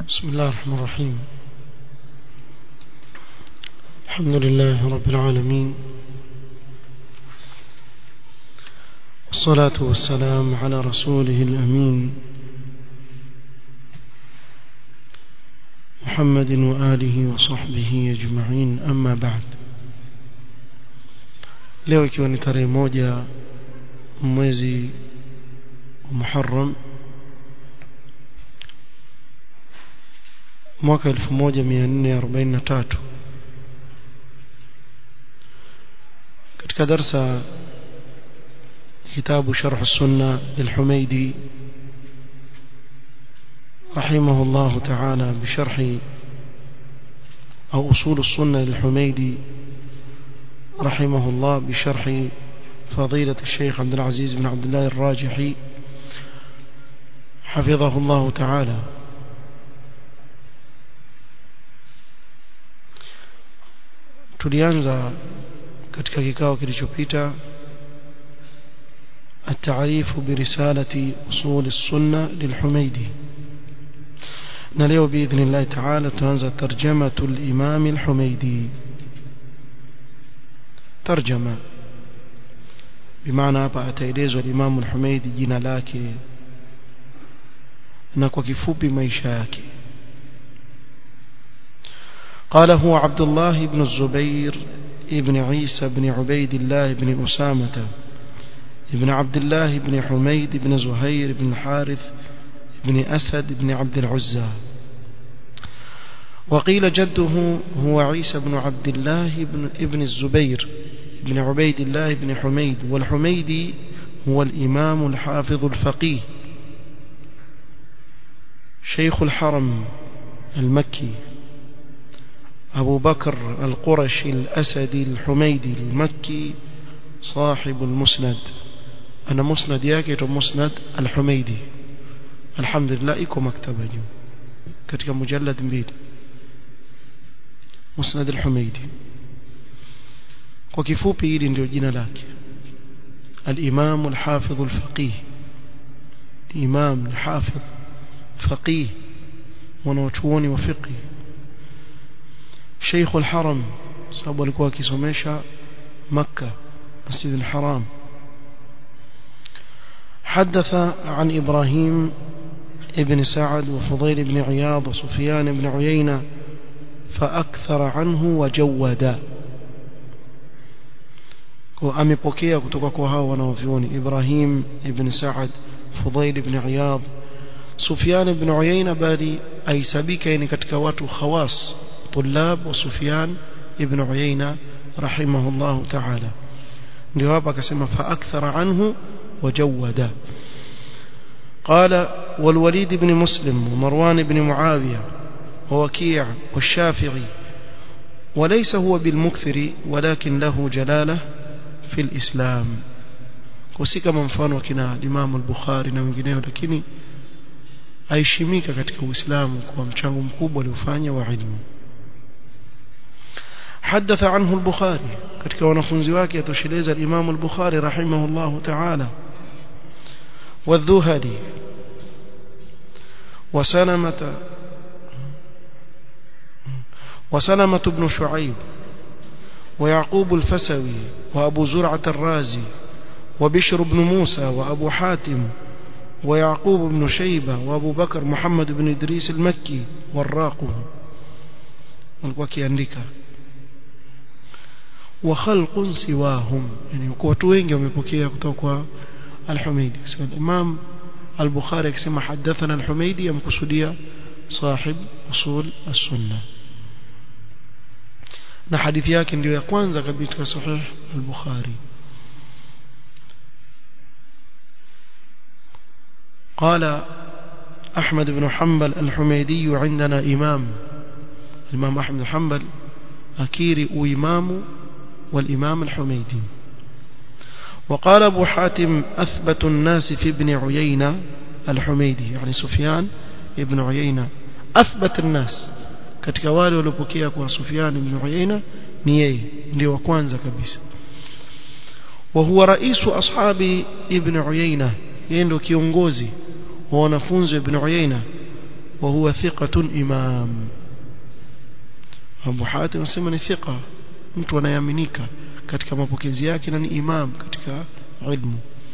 بسم الله الرحمن الرحيم الحمد لله رب العالمين والصلاة والسلام على رسوله الأمين محمد وآله وصحبه أجمعين أما بعد leo ikiwa ni tarehe moja mwezi wa Muharram mwaka 1443 katika darsa kitabu sharh sunna lilhumaidi رحمه الله تعالى بشرح أو أصول السنة للحميدي رحمه الله بشرح فضيلة الشيخ عبد العزيز بن عبد الله الراجحي حفظه الله تعالى tulianza katika kikao kilichopita التعريف برسالة أصول السنة للحميدي نليو بإذن الله تعالى تنزل ترجمة الإمام الحميدي ترجمة بمعنى hapa ataelezwa الإمام الحميدي jina lake na kwa kifupi maisha yake قال هو عبد الله بن الزبير ابن عيسى بن عبيد الله بن أسامة ابن عبد الله بن حميد بن زهير بن حارث بن أسد بن عبد العزى وقيل جده هو عيسى بن عبد الله بن ابن الزبير بن عبيد الله بن حميد والحميدي هو الإمام الحافظ الفقيه شيخ الحرم المكي أبو بكر القرشي الأسدي الحميدي المكي صاحب المسند أنا مسند ياكي مسند الحميدي الحمد لله إكو مكتبة جو كتك مجلد mbili مسند الحميدي kwa kifupi hili ndio jina lake al-Imam al-Hafidh al-Faqih Imam al-Hafidh faqih mwanachuoni wa fiqh Sheikh al-Haram sababu alikuwa akisomesha Makka Masjid al-Haram حدث عن إبراهيم ابن سعد وفضيل بن عياض وسفيان بن عيينة فأكثر عنه وجود amepokea kutoka kwa hao wanaovioni Ibrahim ibn Sa'ad Fudail ibn Iyad Sufyan ibn Uyayna bali aisabika ni katika watu khawas طلاب وسفيان ابن عيينة رحمه الله تعالى ndio hapa akasema fa akthara anhu wajawada قال والوليد بن مسلم ومروان بن معاوية ووكيع والشافعي وليس هو بالمكثر ولكن له جلالة في الإسلام وسي kama mfano akina Imam al-Bukhari na wengineo lakini aishimika katika Uislamu kwa mchango mkubwa aliofanya wa ilmu حدث عنه البخاري katika wanafunzi wake atosheleza al-Imam al-Bukhari rahimahullah ta'ala والذهلي وسلمة وسلمة بن شعيب ويعقوب الفسوي وأبو زرعة الرازي وبشر بن موسى وأبو حاتم ويعقوب بن شيبة وأبو بكر محمد بن إدريس المكي والراقه wakiandika wa khalqun siwahum yani watu wengi wamepokea kutoka kwa al-Humaydi so Imam al-Bukhari akisema hadathana al-Humaydi yamkusudia sahib usul as-sunnah na hadithi yake ndio ya kwanza katika sahih al-Bukhari قال أحمد بن حنبل الحميدي عندنا إمام الإمام أحمد بن حنبل أكيري وإمام والإمام الحميدي وقال أبو حاتم أثبت الناس في ابن عيينة الحميدي يعني سفيان ابن عيينة أثبت الناس katika wale waliopokea kwa Sufyan ibn Uyayna ni yeye ndio wa kwanza kabisa wa huwa raisu ashabi ibn Uyayna yeye ndio kiongozi wa wanafunzi wa ibn Uyayna وهو ثقة إمام Abu Hatim anasema ni thika mtu anayeaminika katika mapokezi yake na ni imam katika ilmu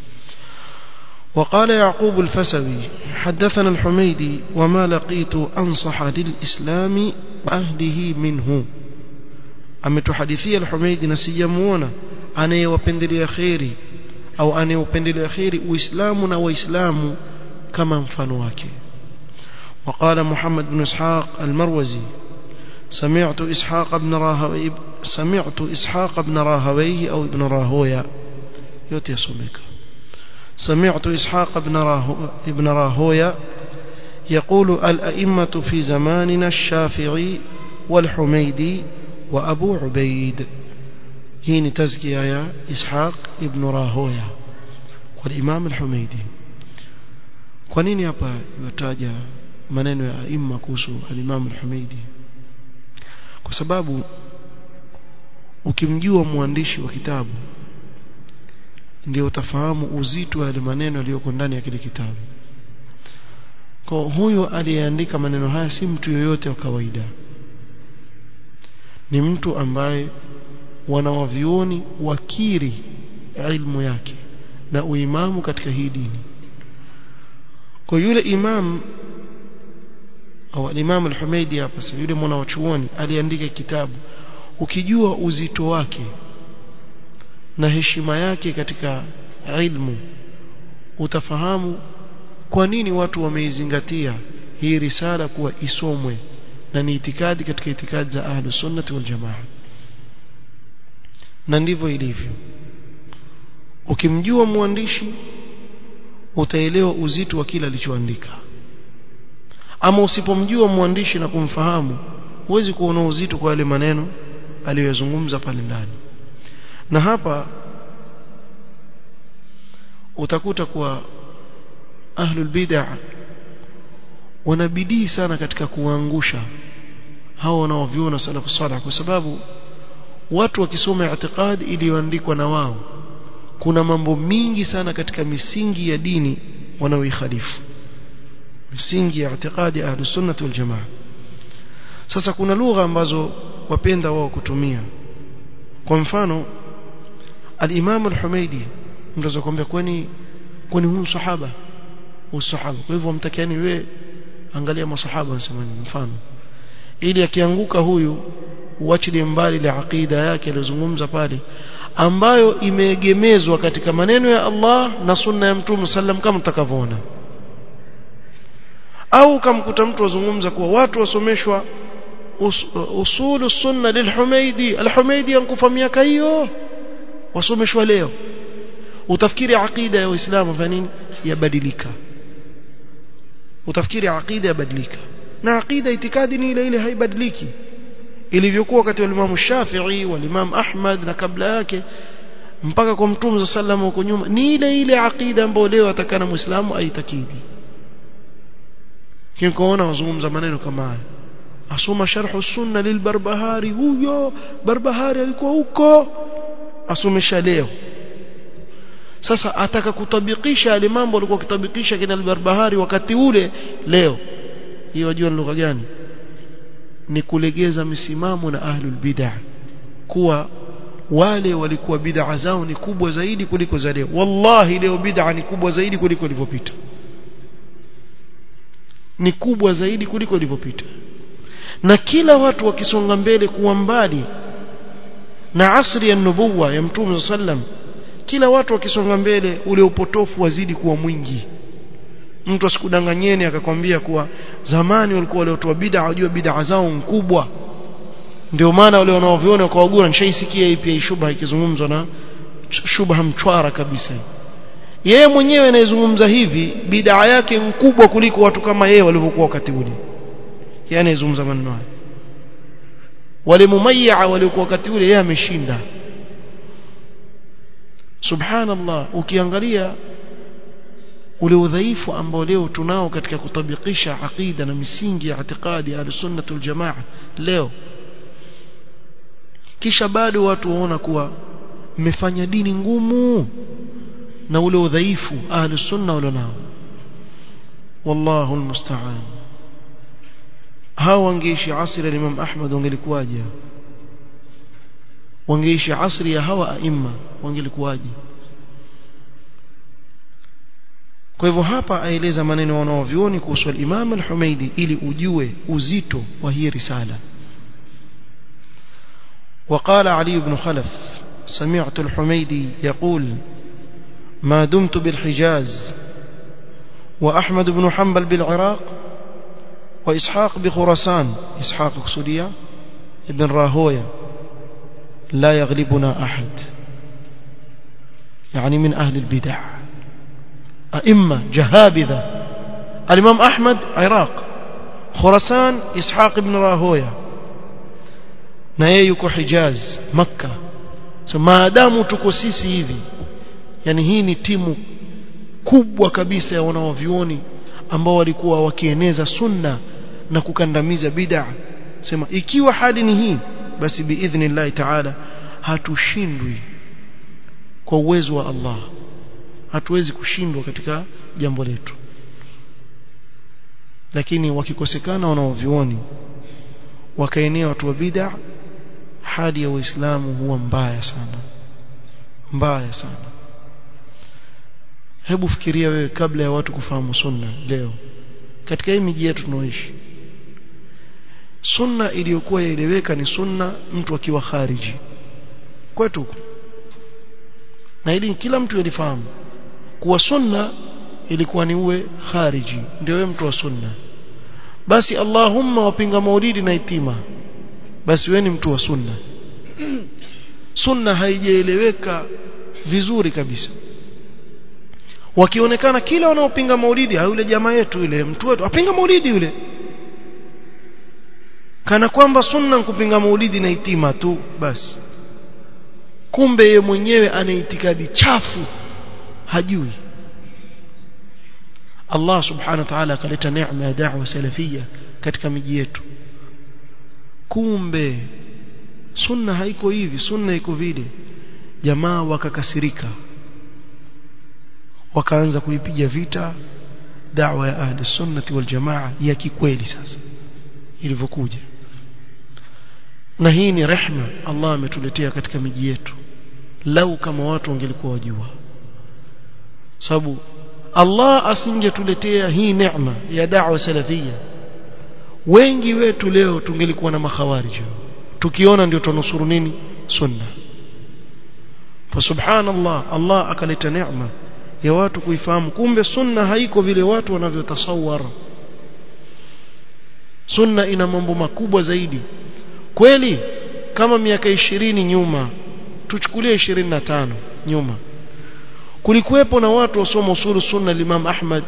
وقال يعقوب الفسوي حدثنا الحميدي وما لقيت أنصح للإسلام أهله منه ametuhadithia al-Humaidi na sijamuona anayewapendelea khairi au anayeupendelea khairi uislamu na waislamu kama mfano wake وقال محمد بن إسحاق المروزي سمعت إسحاق بن راهوي سمعت إسحاق بن راهويه أو ابن راهويا يوتي يسمك سمعت إسحاق بن راهو ابن راهويا يقول الأئمة في زماننا الشافعي والحميدي وأبو عبيد هنا تزكية يا إسحاق ابن راهويا والإمام الحميدي kwa nini hapa yataja maneno ya aima kuhusu al-Imam al-Humaidi kwa sababu ukimjua mwandishi wa kitabu ndio utafahamu uzito wa maneno yaliyoko ndani ya kile kitabu kwa huyo aliyeandika maneno haya si mtu yoyote wa kawaida ni mtu ambaye wanawavioni wakiri ilmu yake na uimamu katika hii dini kwa yule imam au imam al-Humaidi hapa sasa yule mwana wa chuoni aliandika kitabu ukijua uzito wake na heshima yake katika ilmu utafahamu kwa nini watu wameizingatia hii risala kuwa isomwe na ni itikadi katika itikadi za ahlus sunnah wal jamaa na ndivyo ilivyo ukimjua mwandishi utaelewa uzito wa kila alichoandika ama usipomjua mwandishi na kumfahamu huwezi kuona uzito kwa yale maneno aliyozungumza pale ndani na hapa utakuta kuwa ahlul bid'ah wanabidii sana katika kuangusha hao wanaoviona salafu salih kwa sababu watu wakisoma i'tiqad iliyoandikwa na wao kuna mambo mingi sana katika misingi ya dini wanaoikhalifu misingi ya i'tiqadi ahlus sunnah wal jamaa sasa kuna lugha ambazo wapenda wao kutumia kwa mfano al-Imam al-Humaidi mtaweza kuambia kwani kwani huyu sahaba usahaba kwa hivyo mtakiani wewe angalia masahaba wanasema mfano ili akianguka huyu uachilie mbali ile aqida yake aliyozungumza pale ambayo imeegemezwa katika maneno ya Allah na sunna ya Mtume sallam kama mtakavyoona au kamkuta mtu azungumza kuwa watu wasomeshwa us, usulu sunna lilhumaidi alhumaidi ankufa miaka hiyo wasomeshwa leo utafikiri aqida ya Uislamu fa nini yabadilika utafikiri aqida yabadilika na aqida itikadi ni ile ile haibadiliki ilivyokuwa wakati wa Imam Shafi'i wa Imam Ahmad na kabla yake mpaka kwa Mtume sallam huko nyuma ni ile ile aqida ambayo leo atakana Muislamu aitakidi kinkoona wazungumza maneno kama haya asoma sharh sunna lilbarbahari huyo barbahari alikuwa huko asomesha leo sasa ataka kutabikisha yale mambo alikuwa kitabikisha kina albarbahari wakati ule leo hiyo wajua ni lugha gani ni kulegeza misimamo na ahlul bid'ah kuwa wale walikuwa bid'a zao ni kubwa zaidi kuliko za leo wallahi leo bid'a ni kubwa zaidi kuliko ilivyopita ni kubwa zaidi kuliko ilivyopita na kila watu wakisonga mbele kuwa mbali na asri ya nubuwa ya mtume sallam kila watu wakisonga mbele ule upotofu wazidi kuwa mwingi mtu asikudanganyeni akakwambia kuwa zamani walikuwa waliotoa bid'a wajua bid'a zao mkubwa ndio maana wale wanaoviona kwa wagura nishaisikia hii pia shubha ikizungumzwa na shubha mchwara kabisa yeye mwenyewe anayezungumza hivi bid'a yake mkubwa kuliko watu kama yeye walivyokuwa wakati ule yeye anayezungumza maneno haya wale mumayya waliokuwa wakati ule yeye ameshinda subhanallah ukiangalia ule udhaifu ambao leo tunao katika kutabikisha aqida na misingi ya itikadi ya sunnah wal jamaa leo kisha bado watu waona kuwa mmefanya dini ngumu na ule udhaifu ahli sunna wala nao wallahu almusta'an hao wangeishi asri ya Imam Ahmad wangelikuwaje wangeishi asri ya hawa aima wangelikuwaje kwa hivyo hapa aeleza maneno wanaovioni kuhusu al-Imam al-Humaidi ili ujue uzito wa hii risala وقال علي بن خلف سمعت الحميدي يقول ما دمت بالحجاز وأحمد بن حنبل بالعراق وإسحاق بخراسان إسحاق قصدية ابن راهوية لا يغلبنا أحد يعني من أهل البدع أئمة جهابذة الإمام أحمد عراق خراسان إسحاق بن راهوية na yeye yuko Hijaz Makka so maadamu tuko sisi hivi yani hii ni timu kubwa kabisa ya wanaovioni ambao walikuwa wakieneza sunna na kukandamiza bid'a sema ikiwa hali ni hii basi biidhnillah taala hatushindwi kwa uwezo wa Allah hatuwezi kushindwa katika jambo letu lakini wakikosekana wanaovioni wakaenea watu wa bid'a hali ya uislamu huwa mbaya sana mbaya sana hebu fikiria wewe kabla ya watu kufahamu sunna leo katika hii miji yetu tunaoishi sunna iliyokuwa yaeleweka ni sunna mtu akiwa khariji kwetu na ili kila mtu yalifahamu kuwa sunna ilikuwa ni uwe khariji ndio wewe mtu wa sunna basi Allahumma wapinga maulidi na itima basi wewe ni mtu wa sunna sunna haijaeleweka vizuri kabisa wakionekana kila wanaopinga maulidi yule jamaa yetu yule mtu wetu apinga maulidi yule kana kwamba sunna kupinga maulidi na itima tu basi kumbe ye mwenyewe ana itikadi chafu hajui Allah subhanahu wa ta'ala akaleta neema ya da'wa salafia katika miji yetu kumbe sunna haiko hivi sunna iko vile jamaa wakakasirika wakaanza kuipiga vita da'wa ya ahli sunnati wal jamaa ya kikweli sasa ilivyokuja na hii ni rehma Allah ametuletea katika miji yetu lau kama watu wangelikuwa wajua sababu Allah asingetuletea hii neema ya da'wa salafia wengi wetu leo tungelikuwa na makhawarij tukiona ndio tunusuru nini sunna fa subhanallah Allah akaleta neema ya watu kuifahamu kumbe sunna haiko vile watu wanavyotasawar sunna ina mambo makubwa zaidi kweli kama miaka ishirini nyuma tuchukulie ishirini na tano nyuma kulikuwepo na watu wasoma usulu sunna Imam Ahmad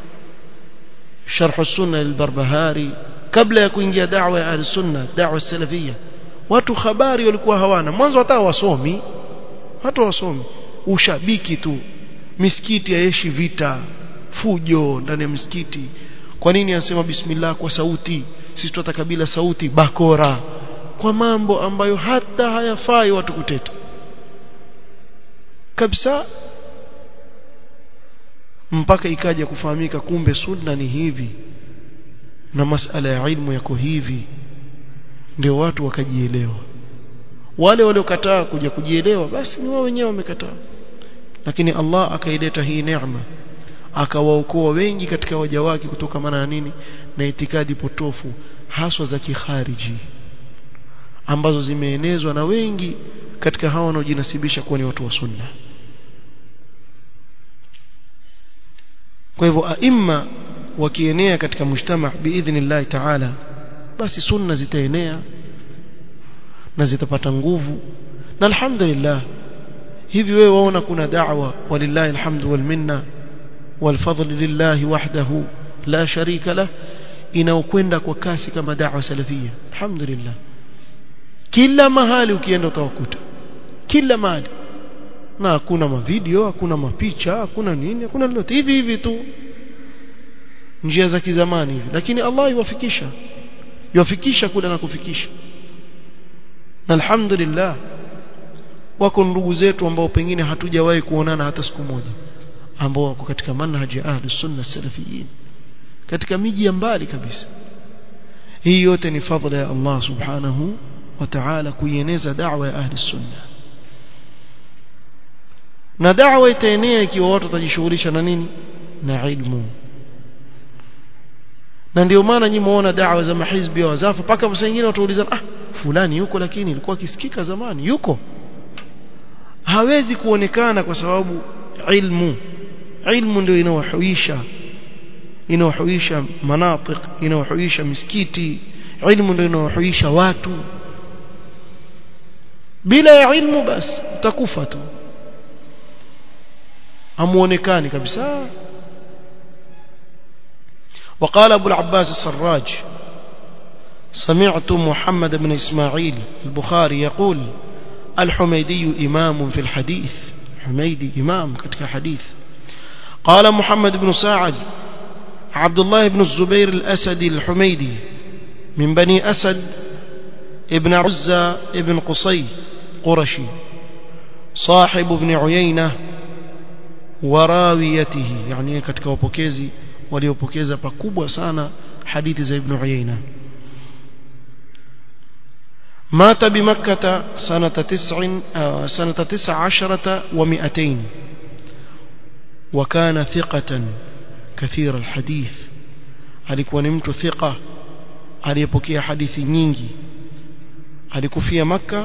sharh sunna al-Barbahari kabla ya kuingia da'wa ya al-sunna da'wa salafia watu habari walikuwa hawana mwanzo hata wasomi hata wasomi ushabiki tu misikiti yaeshi vita fujo ndani ya msikiti kwa nini anasema bismillah kwa sauti sisi tunataka bila sauti bakora kwa mambo ambayo hata hayafai watu kuteta kabisa mpaka ikaja kufahamika kumbe sunna ni hivi na masala ya ilmu yako hivi ndio watu wakajielewa wale waliokataa kuja kujielewa basi ni wao wenyewe wamekataa lakini Allah akaileta hii neema akawaokoa wengi katika waja wake kutokana na nini na itikadi potofu haswa za kikhariji ambazo zimeenezwa na wengi katika hao wanaojinasibisha kuwa ni watu wa sunna kwa hivyo aima wakienea katika mujtama biidhnillah taala basi sunna zitaenea na zitapata nguvu na alhamdulillah hivi wewe waona kuna da'wa walillahi alhamdu wal minna wal fadl lillahi wahdahu la sharika lah inaokwenda kwa kasi kama da'wa salafia alhamdulillah kila mahali ukienda utawakuta kila mahali na hakuna mavideo hakuna mapicha hakuna nini hakuna lolote hivi hivi tu njia za kizamani hivi lakini Allah iwafikisha iwafikisha kule na kufikisha na alhamdulillah wako ndugu zetu ambao pengine hatujawahi kuonana hata siku moja ambao wako katika manhaji ya ahlus sunna salafiyin katika miji ya mbali kabisa hii yote ni fadhila ya Allah subhanahu wa ta'ala kuieneza da'wa ya ahli sunna na da'wa itaenea ikiwa watu watajishughulisha na nini na ilmu na ndio maana nyinyi muona da'wa za mahizbi wa zafa paka wengine wataulizana ah fulani yuko lakini ilikuwa kisikika zamani yuko hawezi kuonekana kwa sababu ilmu ilmu ndio inawahuisha inawahuisha manatik inawahuisha misikiti ilmu ndio inawahuisha watu bila ya ilmu basi utakufa tu hamuonekani kabisa وقال أبو العباس السراج سمعت محمد بن إسماعيل البخاري يقول الحميدي إمام في الحديث حميدي إمام كتك حديث قال محمد بن ساعد عبد الله بن الزبير الأسدي الحميدي من بني أسد ابن عزة ابن قصي قرشي صاحب ابن عيينة وراويته يعني كتك وبوكيزي waliopokeza pakubwa sana hadithi za ibn Uyayna مات بمكة سنة تسع سنة تسع عشرة ومئتين وكان ثقة كثير الحديث alikuwa ni mtu thiqa aliyepokea hadithi nyingi alikufia makka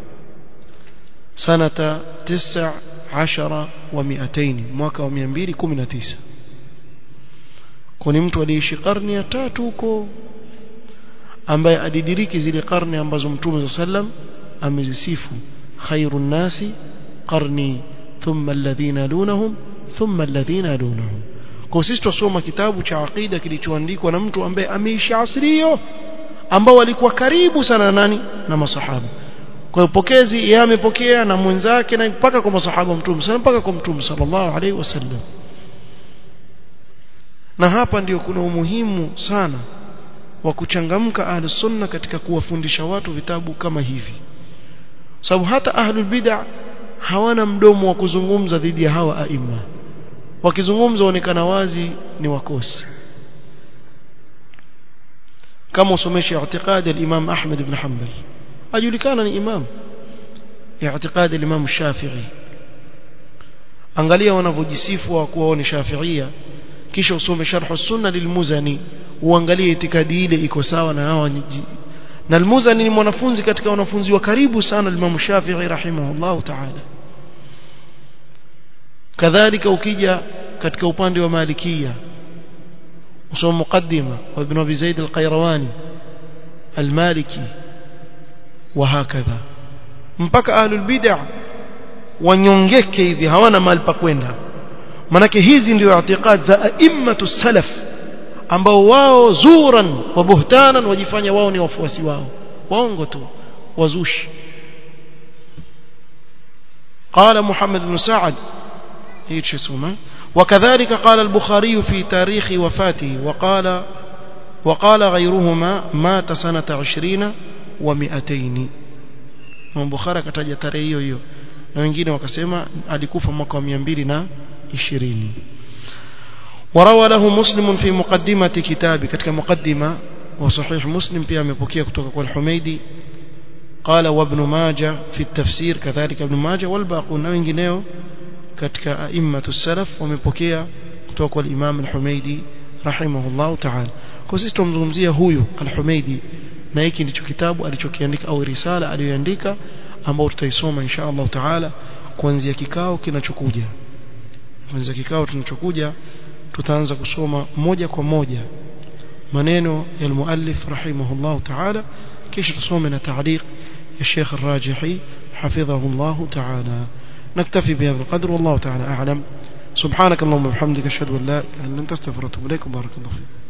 sanata 19 wa 200 mwaka wa 219 kwa ni mtu aliyeishi karne ya tatu huko ambaye adidiriki zile karne ambazo mtume sallam amezisifu khairun nasi qarni thumma alladhina dunahum thumma alladhina dunahum kwa sisi tusoma kitabu cha aqida kilichoandikwa na mtu ambaye ameishi asri hiyo ambao walikuwa karibu sana na nani na masahaba kwa hiyo pokezi yeye amepokea na mwenzake na mpaka kwa masahaba mtume sana mpaka kwa mtume sallallahu alaihi wasallam na hapa ndio kuna umuhimu sana wa kuchangamka ahlus sunna katika kuwafundisha watu vitabu kama hivi sababu hata ahlul bid'a hawana mdomo wa kuzungumza dhidi ya hawa aima wakizungumza onekana wazi ni wakosi kama usomeshe i'tiqadi al-Imam Ahmad ibn Hanbal ajulikana ni imam i'tiqadi al-Imam Shafi'i angalia wanavyojisifu wa kuwa ni Shafi'ia kisha usome sharh sunna lilmuzani uangalie itikadi ile iko sawa na hawa na almuzani ni mwanafunzi katika wanafunzi wa karibu sana Imam Shafi'i rahimahullah ta'ala kadhalika ukija katika upande wa malikia usome muqaddima wa ibn Abi Zaid al-Qayrawani al-Maliki wa hakadha mpaka ahlul bid'ah wanyongeke hivi hawana mahali pa kwenda manake hizi ndio i'tiqad za a'immatu salaf ambao wao zuran wa buhtanan wajifanya wao ni wafuasi wao waongo tu wazushi قال محمد بن سعد ايش اسمه وكذلك قال البخاري في تاريخ وفاته وقال وقال غيرهما مات سنة عشرين ومئتين من بخاري كتاجة tarehe hiyo hiyo na wengine wakasema alikufa mwaka wa 220 وروى له مسلم في مقدمة كتابه ketika مقدمة وصحيح مسلم pia amepokea kutoka kwa al-Humaidi قال وابن ماجه في التفسير كذلك ابن ماجه والباقون na wengineo katika a'immatu salaf wamepokea kutoka kwa al-Imam al-Humaidi rahimahullah ta'ala kwa sisi tumzungumzia huyu al-Humaidi na hiki ndicho kitabu alichokiandika au risala aliyoandika ambao tutaisoma insha Allah taala kuanzia kikao kinachokuja kuanzia kikao kinachokuja tutaanza kusoma moja kwa moja maneno ya almuallif rahimahullah taala kisha tusome na taaliq ya Sheikh Ar-Rajihi حفظه الله تعالى نكتفي بهذا القدر والله تعالى أعلم سبحانك اللهم وبحمدك أشهد أن لا إله إلا أنت أستغفرك وأتوب إليك وبارك الله فيك